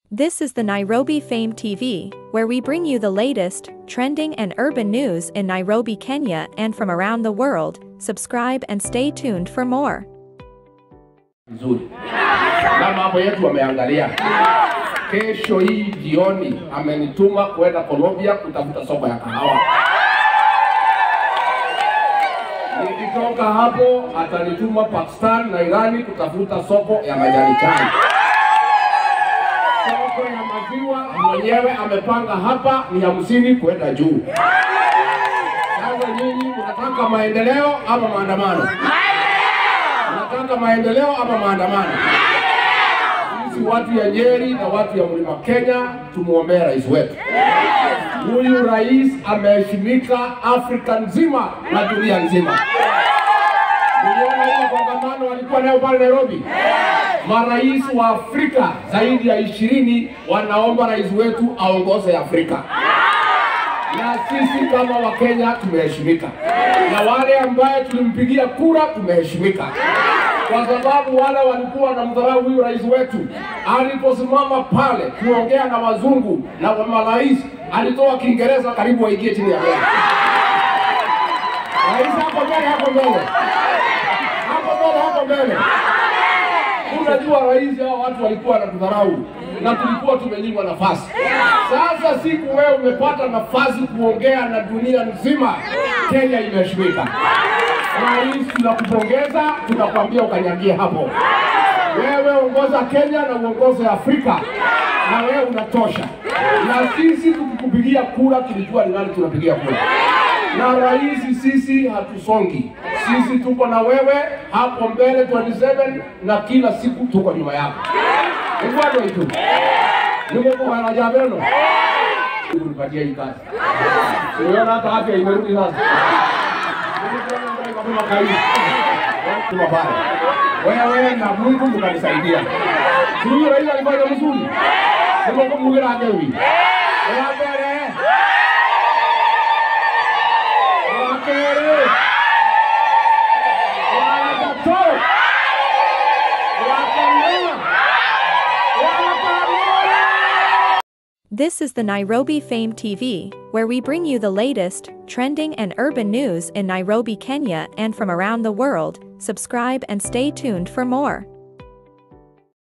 This is the Nairobi Fame TV, where we bring you the latest, trending, and urban news in Nairobi, Kenya, and from around the world. Subscribe and stay tuned for more. Nzuri na mambo yetu wameangalia. Kesho hii jioni amenituma kwenda Colombia kutafuta soko ya kahawa. Nikitoka hapo atanituma Pakistan na Irani kutafuta soko ya majani chai. Soko ya maziwa mwenyewe amepanga hapa ni hamsini kwenda juu. Sasa nyinyi mnataka maendeleo ama maandamano? Mnataka maendeleo ama maandamano? Sisi watu ya Nyeri na watu ya Mlima Kenya tumuombee rais wetu. Huyu rais ameheshimika Afrika nzima na dunia nzima. Uliona ile kongamano walikuwa nayo pale Nairobi? Marais wa Afrika zaidi ya ishirini wanaomba rais wetu aongoze Afrika na sisi kama Wakenya tumeheshimika, na wale ambaye tulimpigia kura tumeheshimika, kwa sababu wale walikuwa wanamdharau huyu rais wetu. Aliposimama pale kuongea na wazungu na wa marais, alitoa Kiingereza karibu waingie chini ya meza. Rais hapo mbele, hapo mbele, hapo mbele, hapo mbele. Unajua rais, hao watu walikuwa wanatudharau na tulikuwa tumenyimwa nafasi. Sasa siku wewe umepata nafasi kuongea na dunia nzima, Kenya imeheshimika. Rais, tunakupongeza, tunakwambia ukanyagie hapo. Wewe ongoza Kenya na uongoze Afrika, na wewe unatosha. Na sisi tukikupigia kura, tulijua ni nani tunapigia kura na rais, sisi hatusongi, sisi tuko na wewe hapo mbele 27 na kila siku tuko nyuma yako. Igwado itu nimokuhana jabeno kunipatia hii kazi, unaona hata afya imerudi sasa. Tuma pale wewe na Mungu mkanisaidia. Huyu rais alifanya mzuri, nimokumbugira akewi wa mbele wakere wagato wakanea wakamoya This is the Nairobi Fame TV, where we bring you the latest, trending, and urban news in Nairobi, Kenya, and from around the world. Subscribe and stay tuned for more.